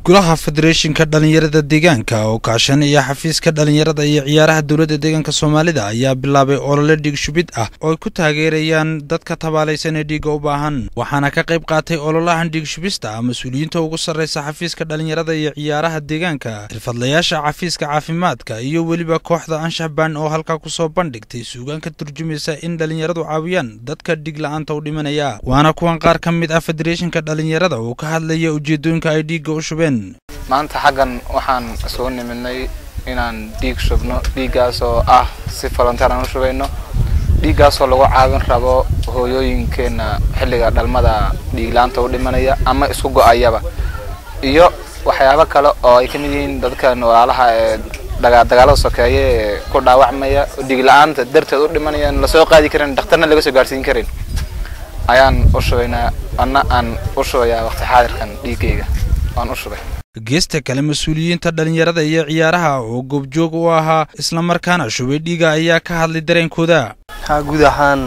golaha federeeshinka dhalinyarada deegaanka oo kaashanaya xafiiska dhalinyarada iyo ciyaaraha dowladda deegaanka soomaalida ayaa bilaabay olole dhiig shubid ah oo ay ku taageerayaan dadka tabaalaysan ee dhiigga u baahan waxaana ka qayb qaatay ololahan dhiig shubista ah mas-uuliyiinta ugu sarreysa xafiiska dhalinyarada iyo ciyaaraha deegaanka xirfadlayaasha xafiiska caafimaadka iyo weliba kooxda anshax baan oo halkaa kusoo bandhigtay suugaan ka turjumaysa in dhalinyaradu caawiyaan dadka dhiig la-aanta u dhimanaya waana kuwan qaar ka mid ah federeeshinka dhalinyarada oo ka hadlaya ujeedooyinka ay dhiigga u shubeen maanta xaggan waxaan isugu nimidnay inaan dhiig shubno dhiiggaas oo ah si volonteer aan u shubayno dhiiggaasoo lagu caawin rabo hooyooyinkeenna xilliga dhalmada dhiiglaanta u dhimanaya ama isku go-ayaba iyo waxyaabo kale oo ay kamid yihiin dadkan walaalaha ee dagaalada sokeeye ee ku dhaawacmaya dhiig la-aanta darteed u dhimanayaan lasoo qaadi karin dhakhtarna laga soo gaarsiin karin ayaan u shubaynaa anna aan u shubayaa waqti xaadirkan dhiiggayga waan u shubay geesta kale mas-uuliyiinta dhalinyarada iyo ciyaaraha oo goobjoog u ahaa islamarkaana shubay dhiiga ayaa ka hadlay dareenkooda ha guud ahaan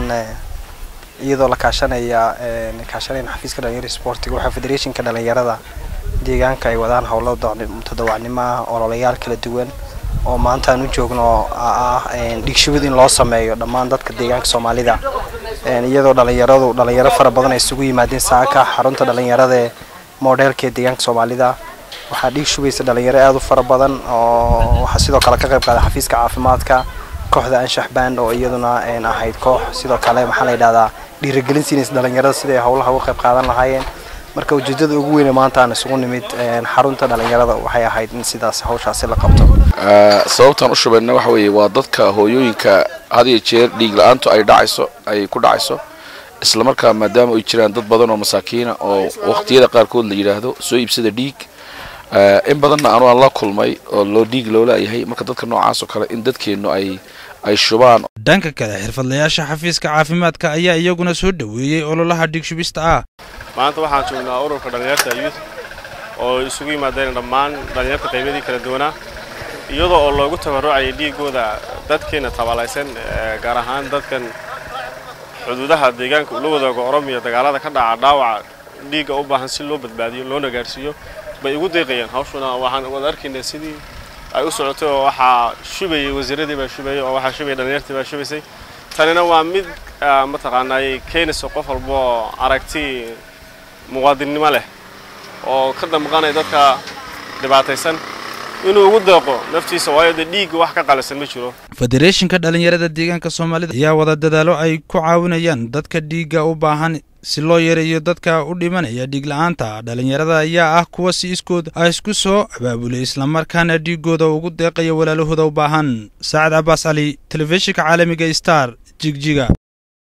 iyadoo la kaashanaya kaashanayna xafiiska dhalinyarada sportiga waxaa federeeshinka dhalinyarada deegaanka ay wadaan howlo todobacnimo ah ololayaal kala duwan oo maanta aan u joogno ah dhiigshubid in loo sameeyo dhammaan dadka deegaanka soomaalida iyadoo dhalinyaradu dhalinyaro fara badan ay isugu yimaadeen saaka xarunta dhalinyarada ee modelka ee deegaanka soomaalida waxaa dhiig shubaysa dhalinyaro aada u fara badan oo waxaa sidoo kale ka qayb qaaday xafiiska caafimaadka kooxda anshax band oo iyaduna ahayd koox sidoo kale maxaa la yidhahdaa dhiirigelin siinaysa dhalinyarada siday howlaha uga qayb qaadan lahaayeen marka ujeedada ugu weyne maanta aan isugu nimid xarunta dhalinyarada waxay ahayd in sidaas hawshaasi la qabto sababtaan u shubayna waxa weeye waa dadka hooyooyinka had iyo jeer dhiig la-aantu ay dhacayso ay ku dhacayso islamarkaa maadaama ay jiraan dad badan oo masaakiina oo waqtiyada qaarkood la yidhaahdo soo iibsada dhiig in badanna anu aan la kulmay oo loo dhiig loolayahay marka dadka noocaas oo kale in dadkeennu ay ay shubaan dhanka kale xirfadlayaasha xafiiska caafimaadka ayaa iyaguna soo dhoweeyey ololaha dhiig shubista ah maanta waxaan joognaa ururka dhalinyarta youth oo isugu yimaadeen dhammaan dhalinyarta qaybadii kala duwanaa iyadoo oo loogu tabarucayay dhiigooda dadkeena tabalaysan gaar ahaan dadkan xuduudaha deegaanka ula wadaago oromiya dagaalada ka dhaca dhaawaca dhiigga u baahan si loo badbaadiyo loona gaarsiiyo bay igu deeqayeen hawshuna waxaan wada arkaynaa sidii ay u socotay oo waxaa shubayay wasiiradii baa shubayay oo waxaa shubayay dhalinyartii baa shubaysay tanina waa mid mataqaanaa ay keenayso qof walba oo aragti muwaadinnimo leh oo ka damqanaya dadka dhibaataysan inuu ugu deeqo naftiisa waayo dee dhiigga wax ka qalisan ma jiro federeeshinka dhalinyarada deegaanka soomaalida ayaa wada dadaalo ay ku caawinayaan dadka dhiigga u baahan si loo yareeyo dadka u dhimanaya dhiig la-aanta dhalinyarada ayaa ah kuwa si iskood ah isku soo abaabulay islamarkaana dhiigooda ugu deeqaya walaalahooda u baahan saacad cabaas cali telefishinka caalamiga star jigjiga